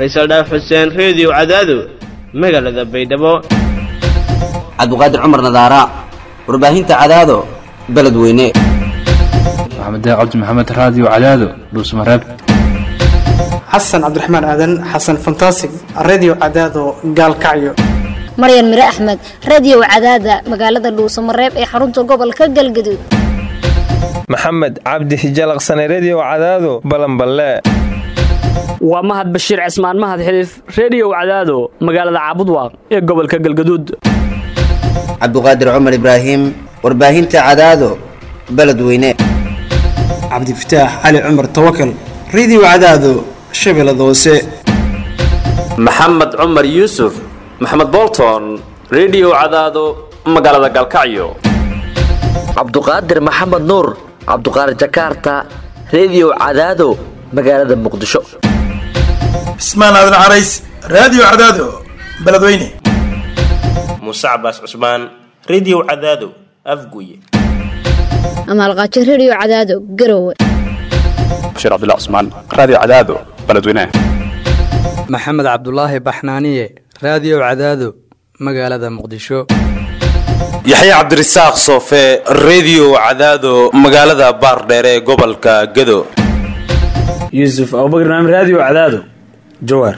faysal dhaaf xuseen reediyo cadaado magaalada baydhabo cabdiqaadir cumar nadaara warbaahinta cadaado beledweyne maxamed cabdi maxamed raadiyo cadaado dhuusmareeb xasan cabdiraxmaan aadan xasan fantasig redio cadaado gaalkacyo maryan mire axmed radio cadaada magaalada dhuusamareeb ee xarunta gobolka galgaduud maxamed cabdi hijalaqsane redio cadaado balanballe waa mahad bashiir cismaan mahad xiliif reediyow cadaado magaalada caabudwaaq ee gobolka galgaduud cabdiqaadir cumar ibraahim warbaahinta cadaado beledweyne cabdifataax cali cumar tawakal redio cadaado shabeellada hoose maxamed cumar yuusuf maxamed bolton redio cadaado magaalada galkacyo cabduqaadir maxamed nuur cabduqaadir jakaarta redio cadaado magaalada muqdisho cismaan aadan carays raadiyo cadaado beledweyne muuse cabaas cusmaan redio cadaado afguye amaalqaajo redio cadaado garowe bashiir cabdilla cusmaan raadiyo cadaado beledweyne maxamed cabdulaahi baxnaaniye raadiyo cadaado magaalada muqdisho yaxya cabdirasaaq soofe redio cadaado magaalada baardheere ee gobolka gado yuusuf abubakr naam raadiyo cadaado jawaar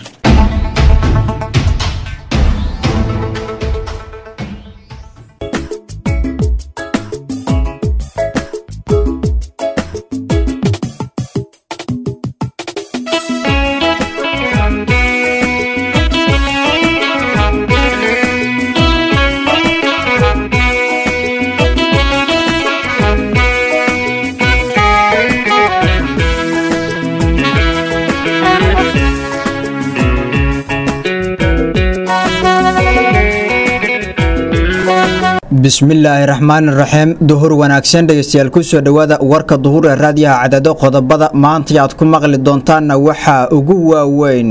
bismillaahi raxmaan raxiim duhur wanaagsan dhegeystayaal kusoo dhowaada warka duhur ee raadiyaha cadado qodobada maanta aad ku maqli doontaanna waxaa ugu waaweyn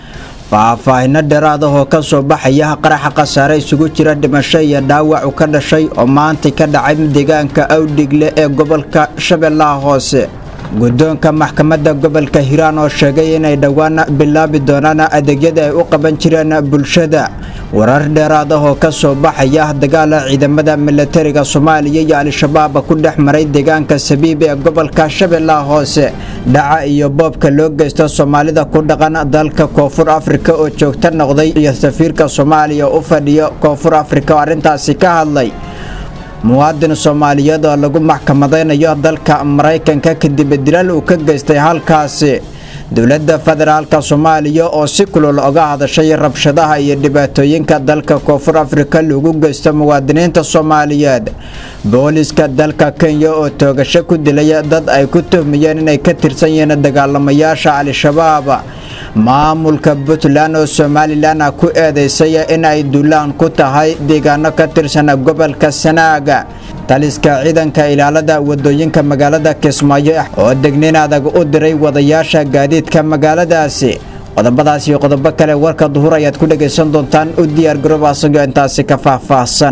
faahfaahino dheeraad ah oo ka soo baxaya qaraxa khasaare isugu jira dhimasho iyo dhaawacu ka dhashay oo maantay ka dhacay deegaanka awdhigle ee gobolka shabeellaha hoose guddoonka maxkamadda gobolka hiiraan oo sheegay inay dhowaan bilaabi doonaan adeegyada ay u qaban jireen bulshada warar dheeraad ah oo ka soo baxaya dagaala ciidamada milatariga soomaaliya iyo al-shabaab ku dhex maray deegaanka sabiib ee gobolka shabeellaha hoose dhaca iyo boobka loo geysta soomaalida ku dhaqan dalka koonfur afrika oo joogta noqday iyo safiirka soomaaliya u fadhiyo koonfur afrika oo arrintaasi ka hadlay muwaadin soomaaliyeed oo lagu maxkamadaynayo dalka maraykanka kadib dilaal uu ka geystay halkaasi dowladda federaalka soomaaliya oo si kulul oga hadashay rabshadaha iyo dhibaatooyinka dalka koonfur afrika lagu geysto muwaadiniinta soomaaliyeed booliska dalka kenya oo toogasho ku dilay dad ay ku tuhmayeen inay ka tirsan yihiin dagaalamayaasha al-shabaab maamulka puntland oo somalilan ku eedeysay in ay duulaan ku tahay deegaano ka tirsan gobolka sanaaga taliska ciidanka ilaalada wadooyinka magaalada kismaayo oo degnin adag u diray wadayaasha gaadiidka magaaladaasi qodobadaas iyo qodobo kale warka duhur ayaad ku dhagaysan doontaan u diyaar garoob asagoo intaasi ka faahfaahsan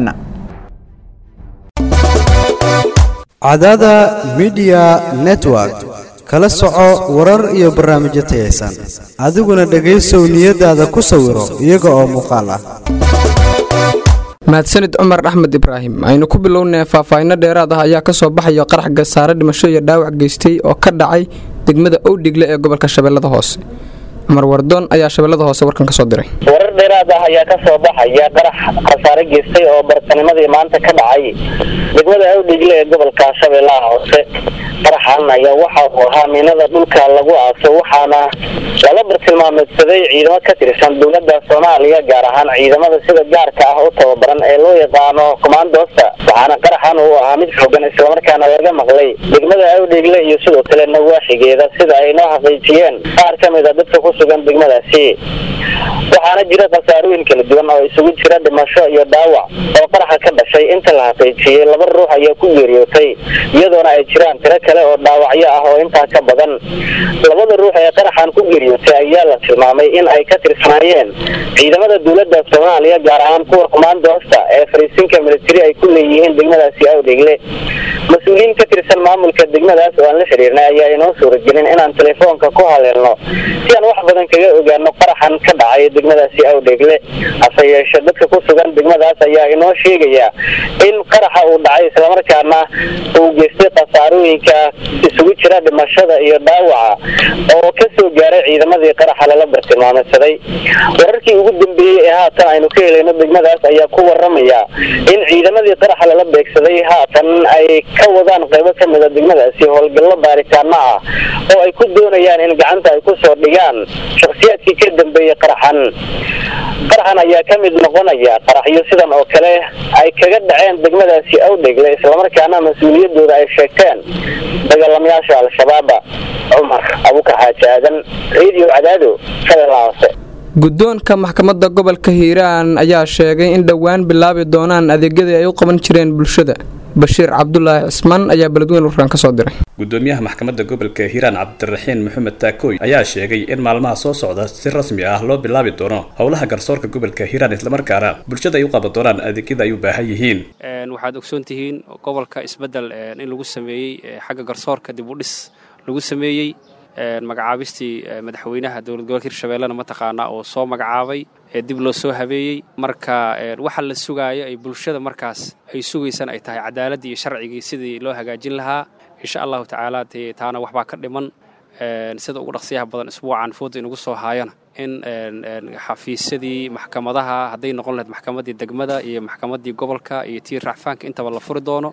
cadada midiya network kala soco warar iyo barnaamijyo tayaysan adiguna dhegaysow niyadaada ku sawiro iyaga oo muuqaal ah mahadsanid cumar axmed ibraahim aynu ku bilownay faahfaahino dheeraad ah ayaa kasoo baxaya qarax gasaare dhimasho iyo dhaawac geystay oo ka dhacay degmada owdhigle ee gobolka shabeellada hoose cumar wardoon ayaa shabeellada hoose warkan kasoo diray warar dheeraad ah ayaa ka soo baxaya qarax khasaare geystay oo bartanimadii maanta ka dhacay degmada awdhigle ee gobolka shabeellaha hoose qaraxan ayaa waxa uu ahaa miinada dhulka lagu aaso waxaana lala bartilmaameedsaday ciidamo ka tirsan dowladda soomaaliya gaar ahaan ciidamada sida gaarka ah u tababaran ee loo yaqaano commandosta waxaana qaraxan uu ahaa mid xoogan islamarkaana laga maqlay degmada awdhigle iyo sidoo kale nawaaxigeeda sida ay noo xaqiijiyeen qaar ka mid a dadka ku sugan degmadaasi waxaana jira khasaarooyin kala duwan oo isugu jira dhimasho iyo dhaawac oo qaraxa ka dhashay inta la xaqiijiyey laba ruux ayaa ku geeriyootay iyadoona ay jiraan tiro kale oo dhaawacyo ah oo intaa ka badan labada ruux ee qaraxan ku geeriyootay ayaa la tilmaamay in ay ka tirsanaayeen ciidamada dowladda soomaaliya gaar ahaan kuwa kumaandoosta ee fariisinka militari ay ku leeyihiin degmadaasi awdhegle mas-uuliyiin ka tirsan maamul maamulka degmadaas oo aan la xiriirnay ayaa inoo suuragelin inaan telefoonka ku haleelno si aan wax badan kaga ogaano qaraxan ka dhacay degmadaasi awdheegle hase yeeshe dadka ku sugan degmadaas ayaa inoo sheegaya in qaraxa uu dhacay islamarkaana uu geystay khasaarooyinka isugu jira dhimashada iyo dhaawaca oo kasoo gaaray ciidamadii qaraxa lala bartilmaameysaday wararkii ugu dambeeyey ee haatan aynu ka helayno degmadaas ayaa ku waramaya in ciidamadii qaraxa lala beegsaday haatan ay ka wadaan qaybo ka mida degmadaasi howlgallo baaritaano ah oo ay ku doonayaan in gacanta ay kusoo dhigaan shakhsiyaadkii ka dambeeyey qaraxan qaraxan ayaa ka mid noqonaya qaraxyo sidan oo kale ay kaga dhaceen degmadaasi awdhegle islamarkaana mas-uuliyadooda ay sheegteen dagaalamayaasha al-shabaaba cumar abukar xaaji aadan radio cadaado shabeellaha hoose guddoonka maxkamadda gobolka hiiraan ayaa sheegay in dhowaan bilaabi doonaan adeegyadii ay u qaban jireen bulshada bashiir cabdulaahi cismaan ayaa beledweyn warkaan ka soo diray gudoomiyaha maxkamadda gobolka hiiraan cabdiraxiin maxamed taakooy ayaa sheegay in maalmaha soo socda si rasmi ah loo bilaabi doono howlaha garsoorka gobolka hiiraan islamarkaana bulshada ay u qaban doonaan adeegyada ay u baahan yihiin waxaad ogsoon tihiin gobolka isbedel in lagu sameeyey xagga garsoorka dib u dhis lagu sameeyey magacaabistii madaxweynaha dowlad gobolka hirshabeellena mataqaanaa oo soo magacaabay ee dib loo soo habeeyey marka waxa la sugaayo ay bulshada markaas ay sugaysaan ay tahay cadaaladdii iyo sharcigii sidii loo hagaajin lahaa insha allahu tacaala dee taana waxbaa ka dhiman sida ugu dhaqsiyaha badan isbuucan fooda inugu soo haayana in xafiisyadii maxkamadaha hadday noqon lahayd maxkamaddii degmada iyo maxkamaddii gobolka iyo tii racfaanka intaba la furi doono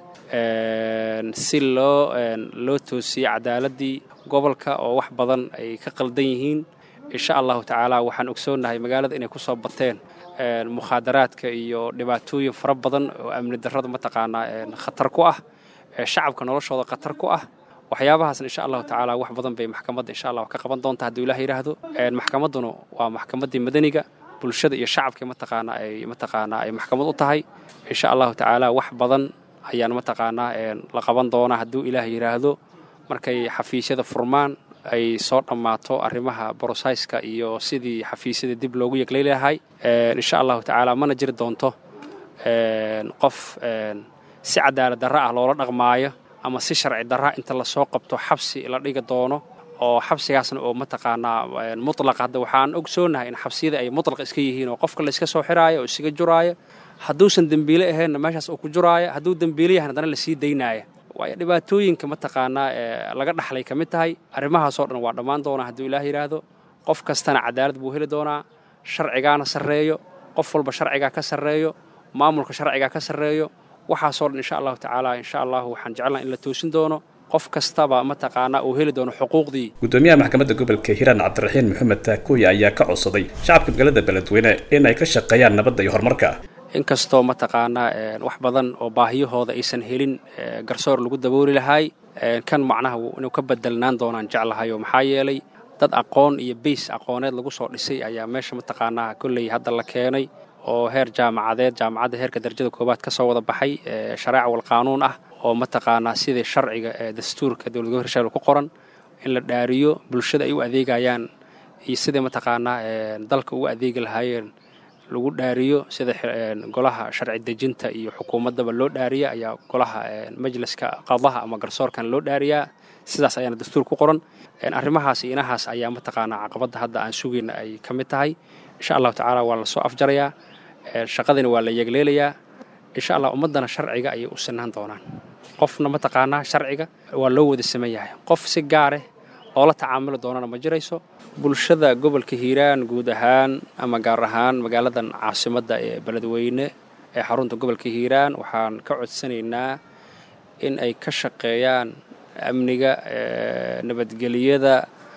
si loo loo toosiyey cadaaladdii gobolka oo wax badan ay ka qaldan yihiin insha allahu tacaala waxaan ogsoonnahay magaalada inay ku soo bateen mukhaadaraadka iyo dhibaatooyin fara badan oo amni darrada mataqaanaa khatar ku ah shacabka noloshooda khatar ku ah waxyaabahaasna insha allahu tacaala wax badan bay maxkamadda insha allah ka qaban doonta hadduu ilaah yidhaahdo maxkamadduna waa maxkamaddii madaniga bulshada iyo shacabka mataqaanaa ay mataqaanaa ay maxkamad u tahay insha allahu tacaala wax badan ayaan mataqaanaa la qaban doonaa hadduu ilaah yidhaahdo markay xafiisyada furmaan ay soo dhammaato arrimaha borosayska iyo sidii xafiisyada dib loogu yeglay lahay insha allahu tacaala mana jiri doonto qof si cadaalad darra ah loola dhaqmaayo ama si sharci darra inta lasoo qabto xabsi la dhigi doono oo xabsigaasna oo mataqaanaa mutlaq hadda waxaan ogsoonahay in xabsiyada ay mutlaq iska yihiin oo qofka layska soo xiraayo oo isaga juraayo hadduusan dembiile ahaynna meeshaas uu ku juraayo hadduu dembiile yahan haddana lasii daynaaya waayo dhibaatooyinka mataqaanaa ee laga dhaxlay ka mid tahay arrimahaasoo dhan waa dhammaan doonaa hadduu ilaah yidhaahdo qof kastana cadaalad buu heli doonaa sharcigaana sarreeyo qof walba sharcigaa ka sarreeyo maamulka sharcigaa ka sarreeyo waxaasoo dhan insha allahu tacaala insha allahu waxaan jecelnaha in la toosin doono qof kastaba mataqaanaa uu heli doono xuquuqdii gudoomiyaha maxkamadda gobolka hiiraan cabdiraxiin maxamed taakooye ayaa ka codsaday shacabka magaalada beledweyne in ay ka shaqeeyaan nabadda iyo horumarka inkastoo mataqaanaa wax badan oo baahiyahooda aysan helin garsoor lagu dabooli lahay kan macnaha inuu ka bedelnaan doonaan jeclahayo maxaa yeelay dad aqoon iyo bays aqooneed lagu soo dhisay ayaa meesha mataqaanaa kolley hadda la keenay oo heer jaamacadeed jaamacadda heerka darajada koowaad ka soo wada baxay shareeca wal qaanuun ah oo mataqaanaa sidii sharciga ee dastuurka dowlad gobolka hirshabelle ku qoran in la dhaariyo bulshada ay u adeegayaan iyo sidai mataqaanaa dalka ugu adeegi lahaayeen lagu dhaariyo sida golaha sharci dejinta iyo xukuumaddaba loo dhaariya ayaa golaha majliska qadaha ama garsoorkan loo dhaariyaa sidaas ayaana dastuur ku qoran arrimahaas iyo inahaas ayaa mataqaanaa caqabadda hadda aan sugayna ay ka mid tahay insha allahu tacaala waa la soo afjarayaa shaqadina waa la yegleelayaa insha allah ummaddana sharciga ayay u sinaan doonaan qofna mataqaanaa sharciga waa loo wada saman yahay qof si gaareh oo la tacaamuli doonana ma jirayso bulshada gobolka hiiraan guud ahaan ama gaar ahaan magaaladan caasimadda ee beledweyne ee xarunta gobolka hiiraan waxaan ka codsanaynaa in ay ka shaqeeyaan amniga nabadgeliyada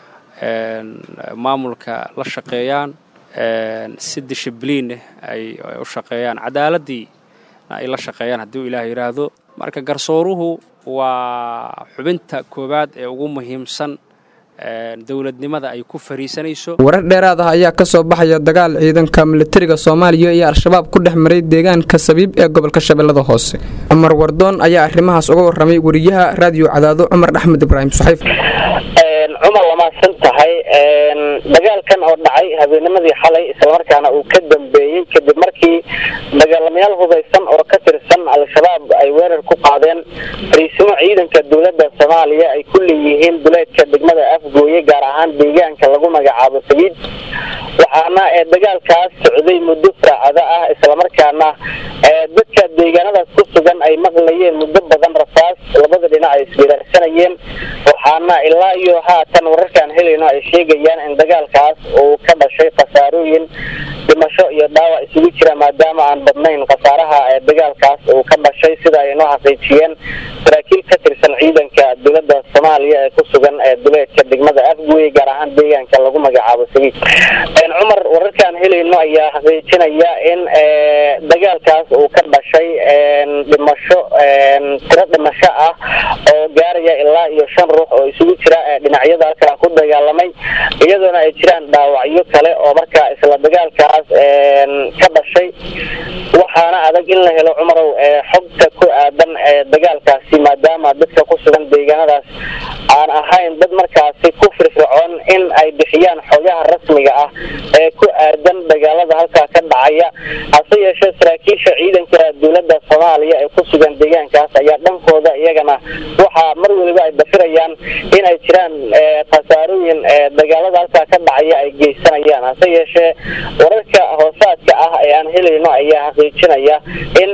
maamulka la shaqeeyaan si dishibliineh ay u shaqeeyaan cadaaladdii ay la shaqeeyaan hadduu ilaah yidhaahdo marka garsooruhu waa xubinta koowaad ee ugu muhiimsan dowladnimada ay ku fariisanayso warar dheeraad ah ayaa ka soo baxaya dagaal ciidanka militariga soomaaliya iyo al-shabaab ku dhex maray deegaanka sabiib ee gobolka shabeellada hoose cumar wardoon ayaa arrimahaas uga warramay wariyaha raadiyo cadaado cumar axmed ibraahim suxayf cumar lamaase mahadsan tahay dagaalkan oo dhacay habeennimadii xalay islamarkaana uu ka dambeeyey kadib markii dagaalamayaal hubeysan oo ka tirsan al-shabaab ay weerar ku qaadeen fariisimo ciidanka dowladda soomaaliya ay ku leeyihiin duleedka degmada afgooye gaar ahaan deegaanka lagu magacaabo sabiid waxaana ee dagaalkaas socday muddo saacado ah islamarkaana dadka deegaanadaas ku sugan ay maqlayeen muddo badan rasaas labada dhinac ay isweeraarsanayeen waxaana ilaa iyo haatan wararkaan helayno ay sheegayaan in dagaalkaas uu ka dhashay khasaarooyin dhimasho iyo dhaawac isugu jira maadaama aan badnayn khasaaraha ee dagaalkaas uu ka dhashay sida ay noo xaqiijiyeen saraakiil ka tirsan ciidanka dowladda soomaaliya ee ku sugan ee duleedka degmada afgooye gaar ahaan deegaanka lagu magacaabo sabiid cumar wararkaan helayno ayaa xaqiijinaya in dagaalkaas uu ka dhashay dhimasho tiro dhimasho ah oo gaaraya ilaa iyo shan ruux oo isugu jira dhinacyada halkaa ku dagaalamay iyadoona ay jiraan dhaawacyo kale oo markaa isla dagaalkaas ka dhashay waxaana adag in la helo cumarow xogta ku aadan dagaalkaasi maadaama dadka ku sugan deegaanadaas aan ahayn dad markaasi ku firfircoon in ay bixiyaan xogaha rasmiga ah ee ku aadan dagaalada halkaa ka dhacaya hase yeeshee saraakiisha ciidanka dowladda soomaaliya ee ku sugan deegaankaas ayaa dhankooda iyagana waxaa mar weliba ay dafirayaan in ay jiraan khasaarooyin dagaalada halkaa ka dhacaya ay geysanayaan hase yeeshee wararka hoosaadka ah ee aan helayno ayaa xaqiijinaya in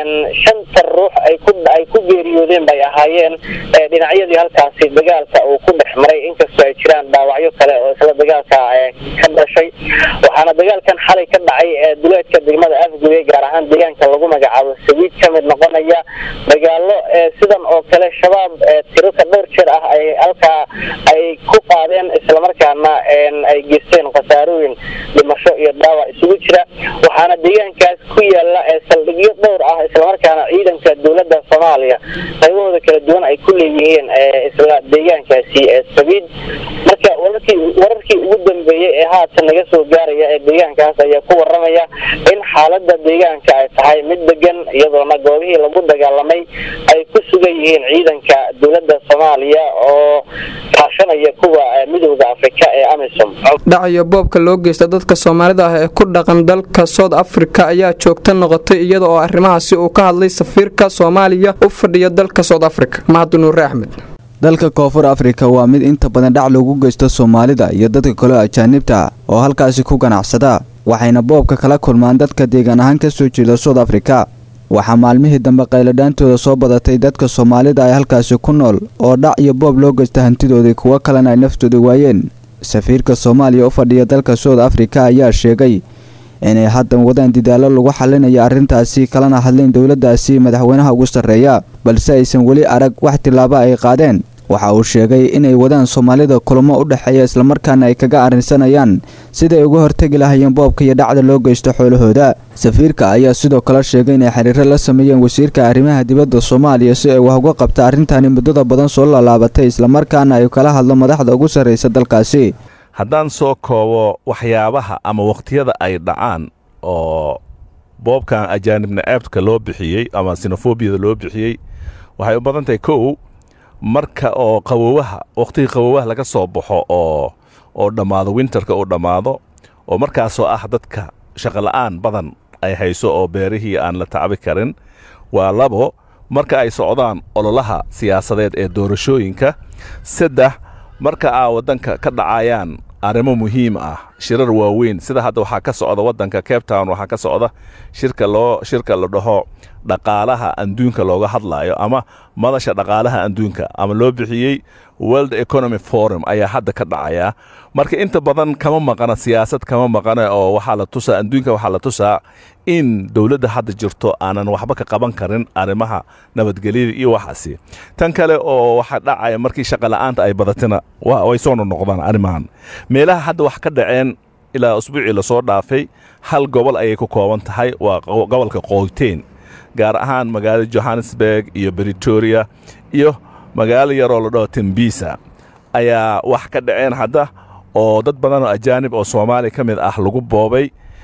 shanta ruux ay ku ay ku geeriyoodeen bay ahaayeen dhinacyadii halkaasi dagaalka uu ku dhex maray inkastoo ay jiraan dhaawacyo kale oo isla dagaalka ka dhashay waxaana dagaalkan xalay ka dhacay duleedka degmada afgooye gaar ahaan deegaanka lagu magacaabo sabiid ka mid noqonaya dagaalo sidan oo kale shabaab tiraka dhowr jeer ah ay halkaa ay ku qaadeen islamarkaana ay geysteen khasaarooyin dhimasho iyo dhaawac isugu jira waxaana deegaankaas ku yaala saldhigyo dhowr ah islamarkaana ciidanka dowladda soomaaliya qaybahooda kala duwan ay ku leeyihiin isla deegaankaasi sabiid marka wararkii wararkii ugu dambeeyey ee haatan naga soo gaaraya ee deegaankaas ayaa ku waramaya in xaalada deegaanka ay tahay mid degan iyadoona goobihii lagu dagaalamay ay ku sugan yihiin ciidanka dowladda soomaaliya oo kaashanaya kuwa midowda afrika ee amisom dhacayo boobka loo geysta dadka soomaalida ah ee ku dhaqan dalka south africa ayaa joogta noqotay iyada oo arrimahaasi uu ka hadlay safiirka soomaaliya u fadhiya dalka south africa mahad nuure axmed dalka koonfur afrika waa mid inta badan dhac loogu geysto soomaalida iyo dadka kaleo ajaanibta oo halkaasi ku ganacsada waxayna boobka kala kulmaan dadka deegaan ahaan ka soo jeeda south afrika waxaa maalmihii dambe qayladhaantooda soo badatay dadka soomaalida ay halkaasi ku nool oo dhac iyo boob loo geysta hantidoodii kuwo kalena ay naftooda waayeen safiirka soomaaliya u fadhiya dalka south afrika ayaa sheegay inay haddan wadaan didaallo lagu xalinayo arrintaasi kalana hadlayn dowladdaasi madaxweynaha ugu sarreeya balse aysan weli arag wax tillaabo ay qaadeen waxa uu sheegay inay wadaan soomaalida kulamo u dhexeeya islamarkaana ay kaga arrinsanayaan siday uga hortegi lahayeen boobka iyo dhacda loo geysto xoolahooda safiirka ayaa sidoo kale sheegay inay xiriiro la sameeyeen wasiirka arrimaha dibadda soomaaliya si ay wax uga qabta arrintani muddada badan soo laalaabatay islamarkaana ay kala hadlo madaxda ugu sarraysa dalkaasi haddaan soo koobo waxyaabaha ama wakhtiyada ay dhacaan oo boobkan ajaanibna aabtka loo bixiyey ama sinofobiyada loo bixiyey waxay u badan tahay kow marka oo qawowaha wakhtigii qawowaha laga soo baxo oo oo dhammaado winterka uu dhammaado oo markaasoo ah dadka shaqola'aan badan ay hayso oo beerihii aan la tacbi karin waa labo marka ay socdaan ololaha siyaasadeed ee doorashooyinka saddex marka aa waddanka ka dhacayaan arrimo muhiim ah shirar waaweyn sida hadda waxaa ka socda waddanka cape town waxaa ka socda shirka loo shirka la dhaho dhaqaalaha adduunka looga hadlaayo ama madasha dhaqaalaha adduunka ama loo bixiyey world economy forum ayaa hadda ka dhacaya marka inta badan kama maqana siyaasad kama maqana oo waxaa la tusaa adduunka waxaa la tusaa in dowladda hadda jirto aanan waxba ka qaban karin arrimaha nabadgelyada iyo waxaasi tan kale oo waxaa dhacaya markii shaqola'aanta ay badatina way soo noqnoqdaan arrimahan meelaha hadda wax ka dhaceen ilaa usbuucii lasoo dhaafay hal gobol ayay ku kooban tahay waa gobolka qoyteen gaar ahaan magaalada johannesburg iyo britoria iyo magaalo yaroo la dhaho tembisa ayaa wax ka dhaceen hadda oo dad badan oo ajaanib oo soomaaliya ka mid ah lagu boobay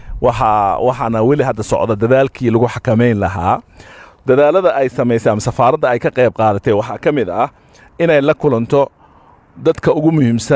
waxaa waxaana weli hadda socda dadaalkii lagu xakamayn lahaa dadaalada ay samaysay ama safaaradda ay ka qayb qaadatay waxaa ka mid ah inay la kulanto dadka ugu muhiimsan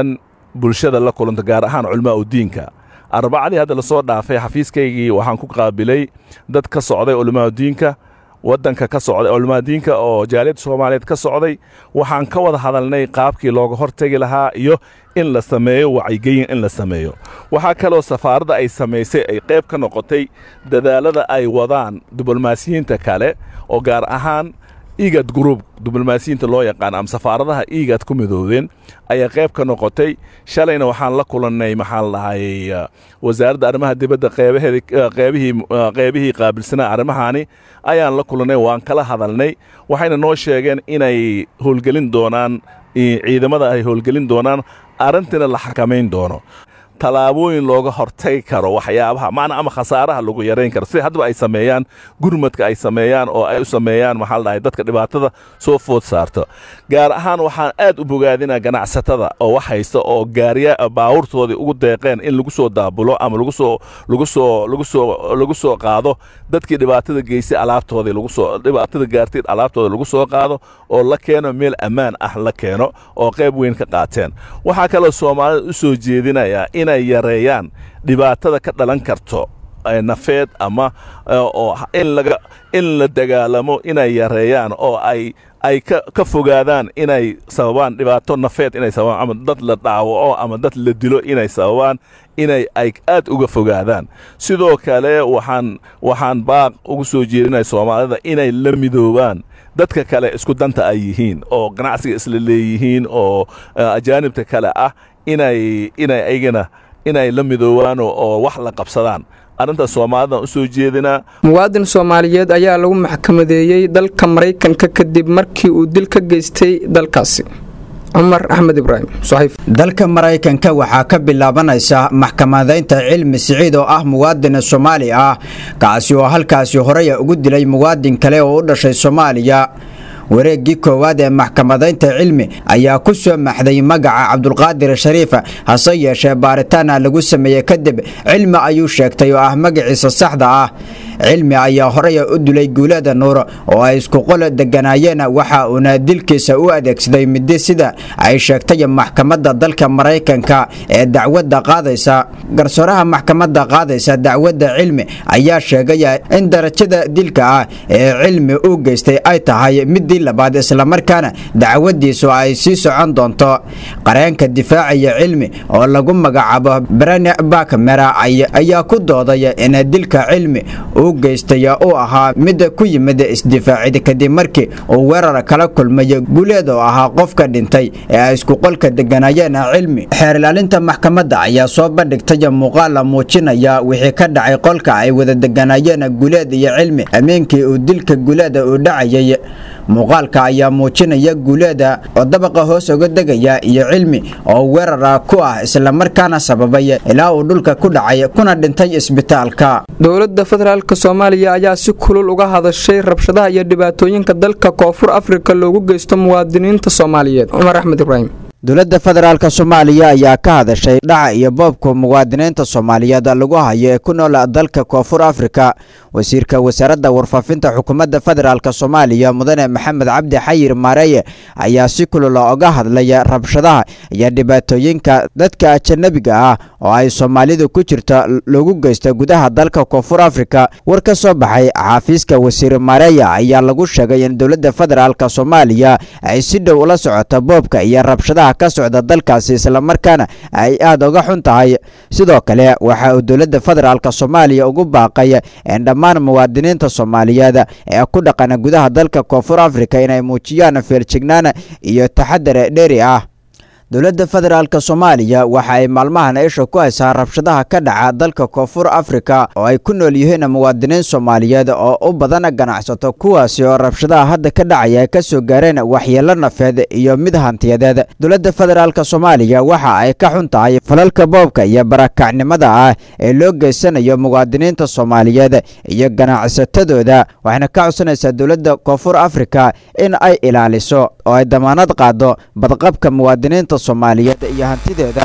bulshada la kulanta gaar ahaan culmaa u diinka arbacadii hadda lasoo dhaafay xafiiskaygii waxaan ku qaabilay dad ka socday culmaa diinka waddanka ka socday culmaa diinka oo jaaliyadda soomaaliyeed ka socday waxaan ka wada hadalnay qaabkii looga hortegi lahaa iyo in la sameeyo wacyigelin in la sameeyo waxaa kaloo safaaradda ay samaysay ay qayb ka noqotay dadaalada ay wadaan diblomaasiyiinta kale oo gaar ahaan igad group diblomaasiyiinta loo yaqaan ama safaaradaha igad ku midoobeen ayaa qayb ka noqotay shalayna waxaan la kulannay maxaa la dhahay wasaaradda arrimaha dibadda qeybaheedi qeybihii qeybihii qaabilsanaa arrimahaani ayaan la kulannay waan kala hadalnay waxayna noo sheegeen inay howlgelin doonaan ciidamada ay howlgelin doonaan arrintiina la xakamayn doono tallaabooyin looga hortagi karo waxyaabaha macna ama khasaaraha lagu yarayn karo sida haddaba ay sameeyaan gurmadka ay sameeyaan oo ay u sameeyaan maxaa la dhahay dadka dhibaatada soo food saarto gaar ahaan waxaan aad u bogaadinaa ganacsatada oo wax haysta oo gaariya baawurtoodii ugu deeqeen in lagu soo daabulo ama lagu soo lagu soo lagu soo lagu soo qaado dadkii dhibaatada geystay alaabtoodii lagu soo dhibaatada gaartay alaabtooda lagu soo qaado oo la keeno meel ammaan ah la keeno oo qayb weyn ka qaateen waxaa kaloo soomaalida u soo jeedinayaa inay yareeyaan dhibaatada ka dhalan karto nafeed ama oo in laga in la dagaalamo inay yareeyaan oo ay ay ka ka fogaadaan inay sababaan dhibaato nafeed inay sababaan ama dad la dhaawaco ama dad la dilo inay sababaan inay ay aad uga fogaadaan sidoo kale waxaan waxaan baaq ugu soo jeedinaya soomaalida inay la midoobaan dadka kale isku danta ay yihiin oo ganacsiga isla leeyihiin oo ajaanibta kale ah inay inay aygana inay la midoobaan oo wax la qabsadaan arrintaas soomaalidan u soo jeedinaa muwaadin soomaaliyeed ayaa lagu maxkamadeeyey dalka maraykanka kadib markii uu dil ka geystay dalkaasi cumar axmed ibraahim dalka maraykanka waxaa ka bilaabanaysa maxkamadaynta cilmi siciid oo ah muwaadin soomaali ah kaasi oo halkaasi horey ugu dilay muwaadin kale oo u dhashay soomaaliya wareeggii koowaad ee maxkamadaynta cilmi ayaa ku soo maxday magaca cabdulqaadir shariifa hase yeeshee baaritaana lagu sameeyey kadib cilmi ayuu sheegtay oo ah magaciisa saxda ah cilmi ayaa horey u dilay guulada nuur oo ay isku qol deganaayeen waxa uuna dilkiisa u adeegsaday midi sida ay sheegtay maxkamadda dalka maraykanka ee dacwadda qaadaysa garsooraha maxkamadda qaadaysa dacwadda cilmi ayaa sheegaya in darajada dilka ah ee cilmi uu geystay ay tahay midii labaad islamarkaana dacwadiisu ay sii socon doonto qareenka difaacaya cilmi oo lagu magacaabo brani bakmera ayaa ku doodaya in dilka cilmi uu geystay uu ahaa mid ku yimid isdifaacid kadib markii uu weerar kala kulmay guuleed oo ahaa qofka dhintay ee ay isku qolka deganayeen cilmi xeer ilaalinta maxkamadda ayaa soo bandhigtay muuqaal muujinaya wixii ka dhacay qolka ay wada deganayeen guuleed iyo cilmi ameenkii uu dilka guuleeda uu dhacayay muuqaalka ayaa muujinaya guuleeda oo dabaqa hoos uga degaya iyo cilmi oo weerara ku ah islamarkaana sababay ilaa uu dhulka ku dhacay kuna dhintay isbitaalka dowladda federaalk soomaaliya ayaa si kulul uga hadashay rabshadaha iyo dhibaatooyinka dalka koonfur afrika loogu geysto muwaadiniinta soomaaliyeed cumar axmed ibraahim dowladda federaalk soomaaliya ayaa ka hadashay dhaca iyo boobka muwaadiniinta soomaaliyeed lagu hayo ee ku nool dalka koonfur afrika wasiirka wasaaradda warfaafinta xukuumadda federaalk soomaaliya mudane maxamed cabdi xayir maareeye ayaa si kulula oga hadlaya rabshadaha iyo dhibaatooyinka dadka ajanabiga ah oo ay soomaalidu ku jirta lagu geysta gudaha dalka koonfur afrika war ka soo baxay xaafiiska wasiir maareeye ayaa lagu sheegay in dowladda federaalk soomaaliya ay si dhow ula socota boobka iyo rabshadaha ka socda dalkaasi islamarkaana ay aad uga xun tahay sidoo kale waxa uu dowladda federaalk soomaaliya ugu baaqay in dhammaan muwaadiniinta soomaaliyeed ee ku dhaqana gudaha dalka koonfur afrika inay muujiyaan feerjignaan iyo taxadar dheeri ah dowladda federaalk soomaaliya waxa ay maalmahan isha ku haysaa rabshadaha ka dhaca dalka koonfur afrika oo ay ku nool yihiin muwaadiniin soomaaliyeed oo u badan ganacsato kuwaasi oo rabshadaha hadda ka dhacaya ay ka soo gaareen waxyeelo nafeed iyo mid hantiyadeed dowladda federaalk soomaaliya waxa ay ka xun tahay falalka boobka iyo barakacnimada ah ee loo geysanayo muwaadiniinta soomaaliyeed iyo ganacsatadooda waxayna ka codsanaysaa dowladda koonfur afrika in ay ilaaliso oo ay damaanad qaado badqabka muwaadiniinta soomaaliyeed iyo hantideeda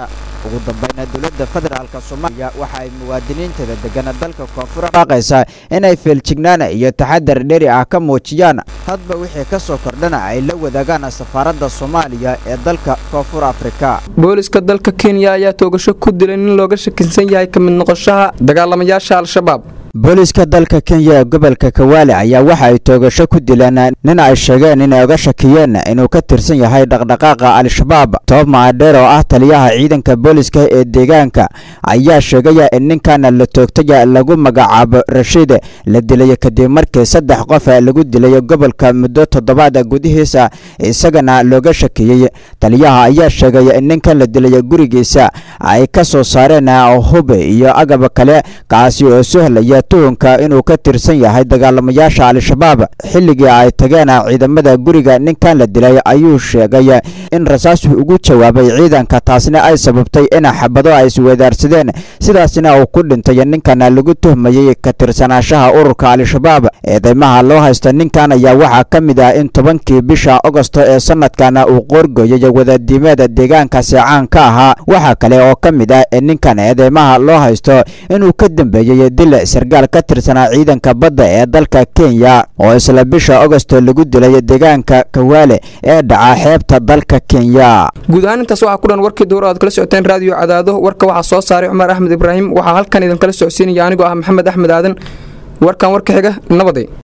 ugu dambayna dowladda federaalk soomaaliya waxa ay muwaadiniinteeda degan dalka koonfur baaqaysaa inay feeljignaan iyo taxadar dheri ah ka muujiyaan hadba wixii ka soo kordhana ay la wadaagaan safaaradda soomaaliya ee dalka koonfur afrika booliska dalka kenya ayaa toogasho ku dilay nin looga shakinsan yahay ka mid noqoshaha dagaalamayaasha al-shabaab booliska dalka kenya ee gobolka kawaale ayaa waxa ay toogasho ku dileen nin ay sheegeen inay oga shakiyeen inuu ka tirsan yahay dhaqdhaqaaqa al-shabaab toob maadheer oo ah taliyaha ciidanka booliska ee deegaanka ayaa sheegaya in ninkan la toogtay lagu magacaabo rashiid la dilay kadib markii saddex qof lagu dilay gobolka muddo toddobaad gudihiisa isagana looga shakiyey taliyaha ayaa sheegay in ninkan la dilay gurigiisa ay ka soo saareen hub iyo agab kale kaasi oo sohlaya tuhunka inuu ka tirsan yahay dagaalamayaasha al-shabaab xilligii ay tageen ciidamada guriga ninkan la dilay ayuu sheegay in rasaas ugu jawaabay ciidanka taasna ay sababtay in xabado ay isweedaarsadeen sidaasna uu ku dhintay ninkan lagu tuhmayey ka tirsanaanshaha ururka al-shabaab eedeymaha loo haysta ninkan ayaa waxaa ka mid ah in tobankii bisha agosto ee sanadkan uu qoorgooyay wadadiimeeda deegaankaasi caan ka ahaa waxaa kale oo ka mid ah in ninkan eedeymaha loo haysto inuu ka dambeeyey dil sargaal ka tirsanaa ciidanka badda ee dalka kenya oo isla bisha agosto lagu dilay deegaanka kawaale ee dhaca xeebta dalka kenya guud ahaan intaas waxaa ku dhan warkii duur aad kala socoteen raadiyo cadaado warka waxaa soo saaray cumar axmed ibraahim waxaa halkan idinkala socodsiinaya anigoo ah maxamed axmed aadan warkan warka xiga nabaday